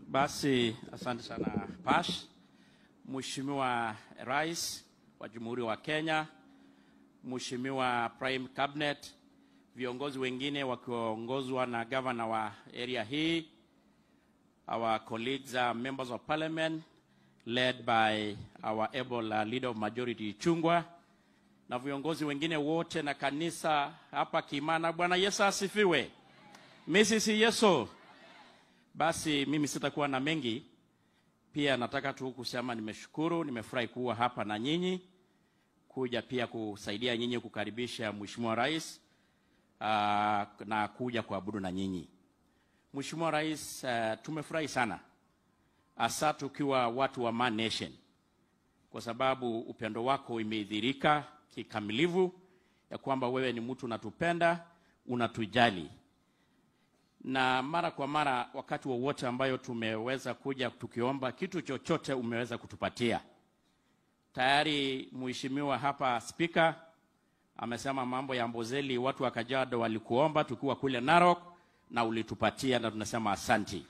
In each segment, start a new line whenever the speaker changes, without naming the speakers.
Basi asante sana Pash. Mheshimiwa Rais wa Jamhuri wa Kenya, Mheshimiwa Prime Cabinet, viongozi wengine wakiongozwa na governor wa area hii, our colleagues uh, members of parliament led by our able uh, leader of majority Chungwa na viongozi wengine wote na kanisa hapa Kimana. Bwana Yesu asifiwe. Mrs. Yesu. Basi mimi sitakuwa na mengi, pia nataka tu kusema nimeshukuru, nimefurahi kuwa hapa na nyinyi, kuja pia kusaidia nyinyi kukaribisha Mheshimiwa Rais uh, na kuja kuabudu na nyinyi. Mheshimiwa Rais, uh, tumefurahi sana hasa tukiwa watu wa Man Nation, kwa sababu upendo wako imedhirika kikamilifu ya kwamba wewe ni mtu unatupenda, unatujali na mara kwa mara, wakati wowote ambayo tumeweza kuja tukiomba kitu chochote, umeweza kutupatia. Tayari mheshimiwa hapa spika amesema mambo ya Mbozeli, watu wa Kajiado walikuomba tukiwa kule Narok na ulitupatia, na tunasema asanti.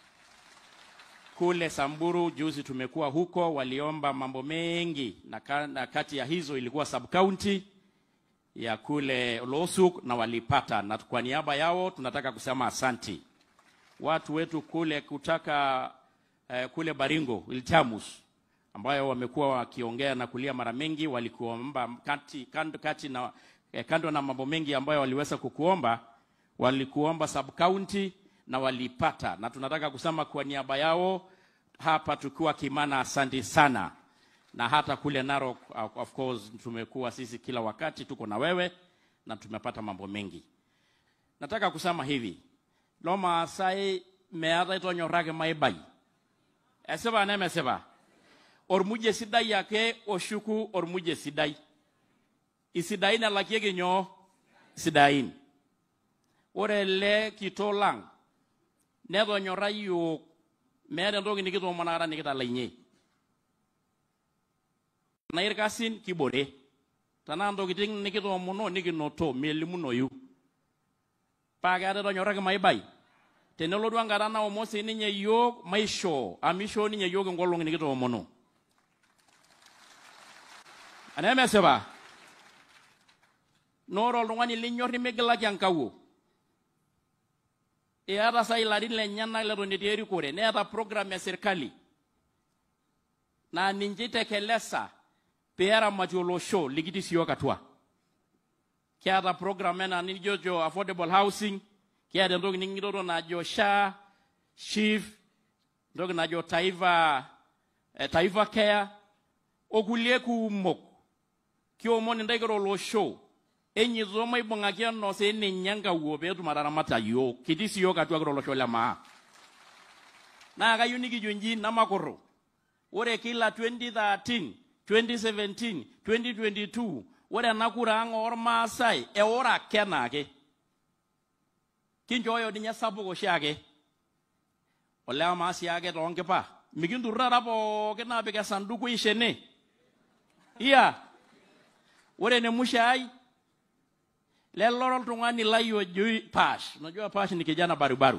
Kule Samburu juzi tumekuwa huko, waliomba mambo mengi na, ka, na kati ya hizo ilikuwa sub county ya kule Losuk na walipata, na kwa niaba yao tunataka kusema asanti. Watu wetu kule kutaka eh, kule Baringo Ilchamus ambayo wamekuwa wakiongea na kulia mara mengi, walikuomba kati, kando, kati na, eh, kando na mambo mengi ambayo waliweza kukuomba, walikuomba sub county na walipata, na tunataka kusema kwa niaba yao hapa tukiwa Kimana, asanti sana na hata kule Narok of course tumekuwa sisi kila wakati tuko na wewe na tumepata mambo mengi. Nataka kusema hivi loma sai meata itonyorraki maibai esipa nemesipa ormuje sidai ake oshuku ormuje sidai isidain elakieki nyoo sidain ore ele kitok lang netonyorra yiok meeta entoki nikitoomonakata nikitalainye na irkasin kibore tanaa ntokitin nikitoomono nikinoto melimunoyu paa keeta etonyorraki maibai tenelotu enkata naomon sininye yiok maishoo amu ishoo ninye yiok enkolong nikitoomono anemesipa noore oltung'ani linyorr nimigilaki enkawuo iyata sa ilarin lenyenak leton etii erikore neeta program e sirkali naa ninche itekelesa peeramatie olosho likitii siyiok atua kiata program ena nijojo affordable housing kiata entoki niking'itoto najo SHA SHIF entoki najo taifa eh, taifa care okulie kumok kiomon intae kira olosho enyito maibung'aki enose ninye enkawuo peetum ataramata yiok kitii siyiok atua kira olosho le maa naa kayieu nikijo inji namakurru ore kila 2013 2017 2022 ore ena kura ang ormaasai eoro ake enaake kinchooyo ninye sapuk oshiake olewa maa sii ake toonkipa mikinturr taata pookin aapik esanduku ishene iya ore ene musho ai lelo oltung'ani lai ojo Pash unajua Pash ni kijana barubaru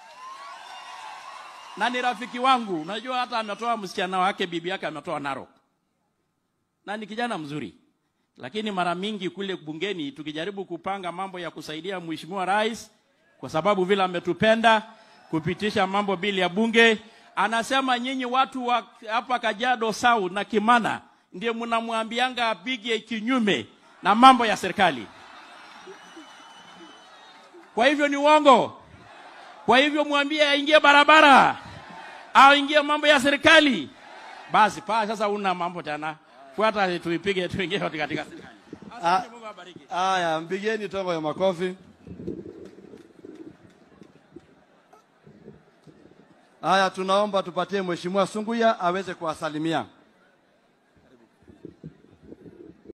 na ni rafiki wangu unajua hata ametoa msichana wake bibi yake ametoa Narok na ni kijana mzuri, lakini mara mingi kule bungeni tukijaribu kupanga mambo ya kusaidia mheshimiwa rais, kwa sababu vile ametupenda kupitisha mambo bili ya bunge, anasema nyinyi watu wa hapa Kajiado South na Kimana ndiye mnamwambianga apige kinyume na mambo ya serikali. Kwa hivyo ni uongo. Kwa hivyo mwambie aingie barabara, aingie mambo ya serikali. Basi paa sasa, una mambo tena fuata tuipige tuingie katika serikali. Asante, Mungu awabariki.
Haya, mpigeni tongo ya makofi. Haya, tunaomba tupatie Mheshimiwa Sunguya aweze kuwasalimia.